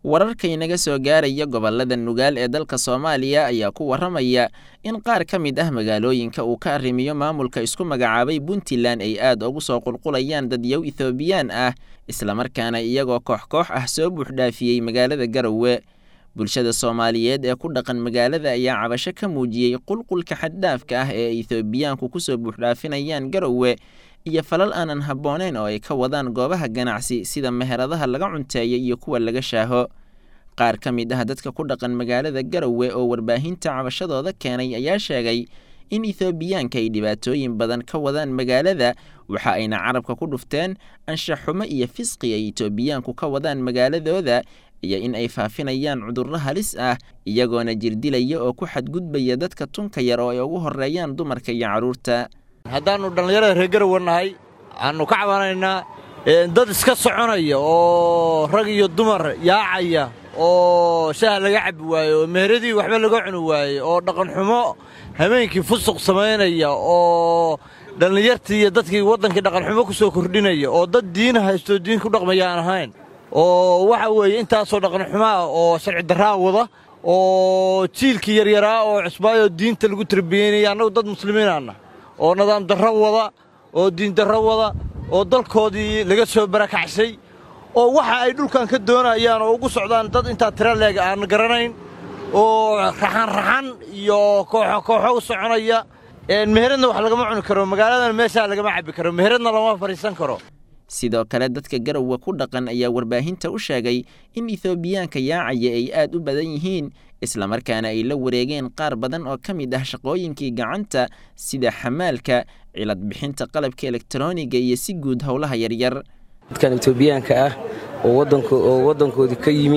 wararka inaga soo gaaraya gobolada nugaal ee dalka soomaaliya ayaa ku warramaya in qaar ka mid ah magaalooyinka uu ka arrimiyo maamulka isku magacaabay puntland ay aad ugu soo qulqulayaan dadyow ethoobiyan ah islamarkaana iyagoo koox koox ah soo buuxdhaafiyey magaalada garowe bulshada soomaaliyeed ee ku dhaqan magaalada ayaa cabasho ka muujiyey qulqulka xaddhaafka ah ee ethoobiyaanku kusoo buuxdhaafinayaan garowe iyo falal aanan habbooneyn oo ay ka wadaan goobaha ganacsi sida meheradaha laga cunteeya iyo kuwa laga shaaho qaar ka mid ah dadka ku dhaqan magaalada garowe oo warbaahinta cabashadooda keenay ayaa sheegay in ethoobiyaanka ay dhibaatooyin badan ka wadaan magaalada waxa ayna carabka ku dhufteen anshaxumo iyo fisqi ay etoobiyaanku ka wadaan magaaladooda iyo in ay faafinayaan cudurro halis ah iyagoona jirdilaya oo ku xadgudbaya dadka tunka yar oo ay ugu horreeyaan dumarka iyo carruurta haddaannu dhallinyarada reer garowe nahay waxaannu ka cabanaynaa dad iska soconaya oo rag iyo dumar yaacaya oo shaha laga cabbi waaye oo meheradii waxba laga cuni waaye oo dhaqanxumo habeenkii fusuq samaynaya oo dhallinyartii iyo dadkii waddankii dhaqanxumo ku soo kordhinaya oo dad diina haystoo diin ku dhaqmaya aan ahayn oo waxa weeye intaasoo dhaqanxumo ah oo sharci darraa wada oo jiilkii yaryaraa oo cusbaayoo diinta lagu tarbiyeynaya annagu dad muslimiinaanna oo nidaam darro wada oo diin darro wada oo dalkoodii laga soo barakacsay oo waxa ay dhulkan ka doonayaan oo ugu socdaan dad intaa tira leeg aan garanayn oo raxanraxan iyo kooxo kooxo u soconaya meheradna wax lagama cuni karo magaaladan meeshaa lagama cabbi karo meheradna lama fadhiisan karo sidoo kale dadka garowe ku dhaqan ayaa warbaahinta u sheegay in ethoobiyaanka yaacaya ay aad u badan yihiin islamarkaana ay la wareegeen qaar badan oo ka mid ah shaqooyinkii gacanta sida xamaalka cilad bixinta qalabka elektroniga iyo si guud howlaha yaryar dadkan etoobiyaanka ah oo waddankoodii ka yimi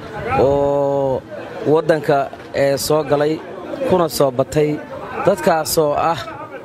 oo waddanka ee soo galay kuna soo batay dadkaasoo ah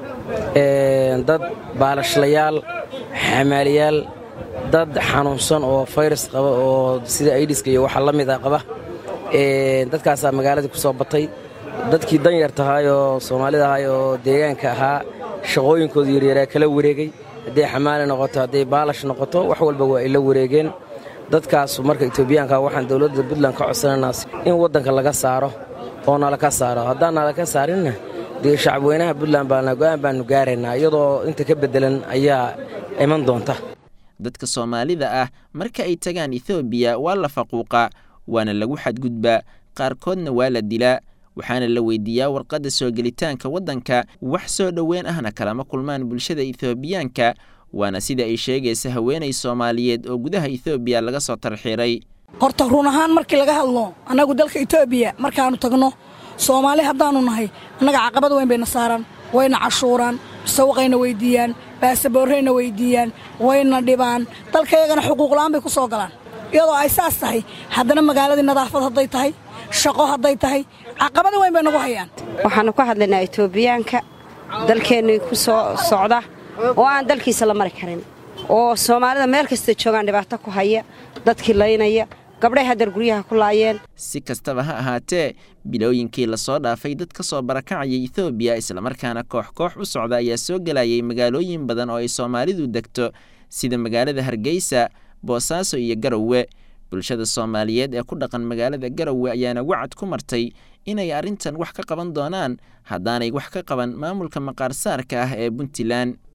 dad baalashlayaal xamaaliyaal dad xanuunsan oo fayrus qaba oo sida aidiska iyo waxa la mid a qaba dadkaasaa magaaladii ku soo batay dadkii danyar tahay oo soomaalida ahay oo deegaanka ahaa shaqooyinkooda yaryaraa kala wareegay hadday xamaali noqoto hadday baalash noqoto wax walba waa ay la wareegeen dadkaasu marka etoobiyaanka waxaan dowladda puntland ka codsanaynaa in waddanka laga saaro oo nalaka saaro haddaan nalaka saarinna dee shacabweynaha puntland baana go'aan baannu gaaraynaa iyadoo inta ka beddelan ayaa iman doonta dadka soomaalida ah marka ay tagaan ethoobiya waa la faquuqa waana lagu xadgudbaa qaarkoodna waa la dilaa waxaana la weydiiyaa warqadda soo gelitaanka waddanka wax soo dhoweyn ahna kalama kulmaan bulshada ethoobiyaanka waana sida ay sheegaysa haweenay soomaaliyeed oo gudaha ethoobiya laga soo tarxiiray horta run ahaan markii laga hadlo annagu dalka etoobiya markaannu tagno soomaali haddaannu nahay annaga caqabad weyn bayna saaraan wayna cashuuraan sawaqayna weyddiiyaan baasaboorrayna weyddiiyaan wayna dhibaan dalkayagana xuquuqla'aan bay ku soo galaan iyadoo ay saas tahay haddana magaaladii nadaafad hadday tahay shaqo hadday tahay caqabada weyn bay nagu hayaan waxaannu ka hadlaynaa etoobiyaanka dalkeennii ku soo socda oo aan dalkiisa la mari karin oo soomaalida meel kasta joogaan dhibaato ku haya dadkii laynaya gabdhay hadeer guryaha ku laayeen si kastaba ha ahaatee bilooyinkii lasoo dhaafay dad ka soo barakacayay ethoobiya islamarkaana koox koox u socda ayaa soo gelayay magaalooyin badan oo ay soomaalidu degto sida magaalada hargeysa boosaaso iyo garowe bulshada soomaaliyeed ee ku dhaqan magaalada garowe ayaana wacad ku martay inay arrintan wax ka qaban doonaan haddaanay wax ka qaban maamulka maqaarsaarka ah ee puntland